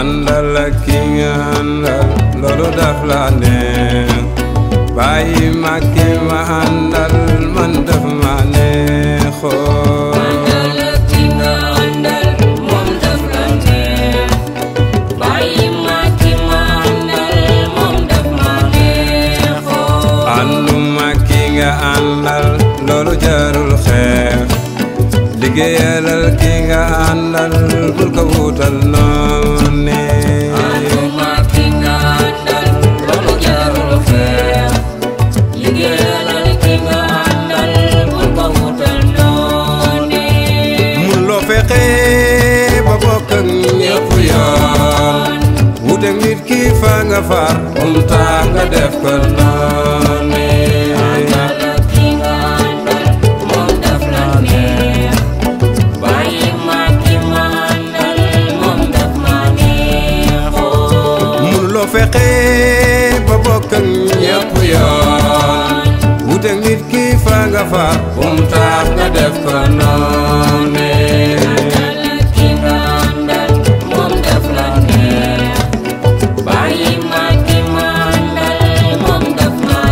àndal ak ki nga àndal loolu daf la neex bàyyi ma ki ma àndal man daf ma neexoo àndal ak ki nga àndal moom daf la neex bàyyi ma ki ma àndal moom daf ma neexoo ànduma ki nga àndal loolu jarul xeex liggéeyalal ki nga àndal bul ko wutal noonu ànduma ki nga àndal loolu jarul xeex liggéeyalal ki nga àndal bul ko wutal noone mun loo fexe ba bokk ak ñëpp yoon wuteeg nit ki fa nga far um tax nga def ko noonu àndal ak ki nga àndal moom daf la neex bàyyi ma ki ma àndal moom daf ma neexoo mun loo fexe ba bokk ak ñëpp yoon wuteeg nit ki fa nga far um tax nga def ko noonu àndal ak ki nga àndal moom daf la neex bàyyi ma ki ma àndal moom daf ma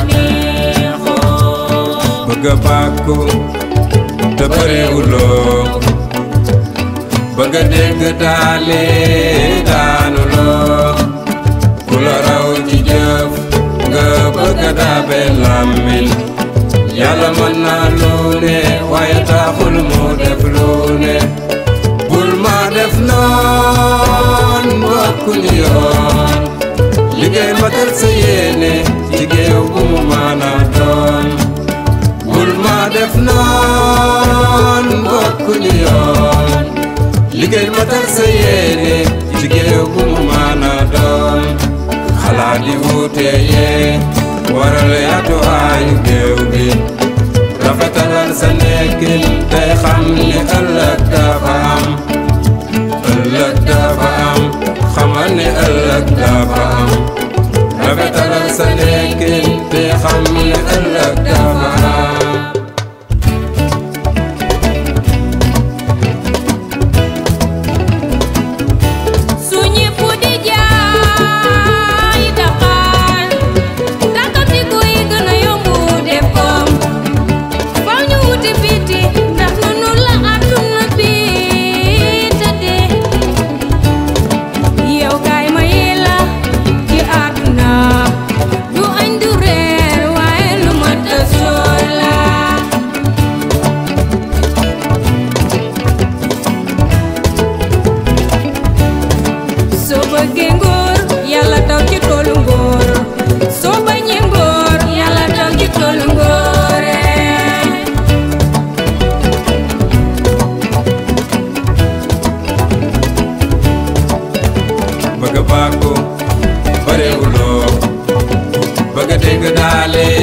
neexoo bëgg a bàkku te bëriwuloo bëgg a dégg daale daanu loo ku la raw ci jëf nga bëgg a daabe làmmiñ yàlla mën naa lu ne waaye taxul mu def lu ne bul ma def noon bokkuñu yoon liggéey matal sa yéene ci géew bu mu maana doon bul ma def noon bokkuñu yoon liggéey matal sa yéene ci géew bu mu maana doon xalaat yi wuute yee waral yaatu aayu géew bi rafetalal sa nekkin tey xam ni ëllëg dafa am ëllëg dafa am xamal ni ëllëg dafa am rafetalal sa nekkin tey xam ni ëllëg dafa am su ñépp di jaay Dakar takkati kuy gën a yombu def koom faw ñu wuti biti ndax nunu la àdduna bi tëddee yow kaay ma yi la ci àdduna du añ du reer waaye lu ma tësoor la soo bëggee ngóor yàlla taw ci toolu ngóor soo bañee ngóor yàlla taw ci toolu ngóore bëgg a bàkku bëriwuloo bëgg a dégg daale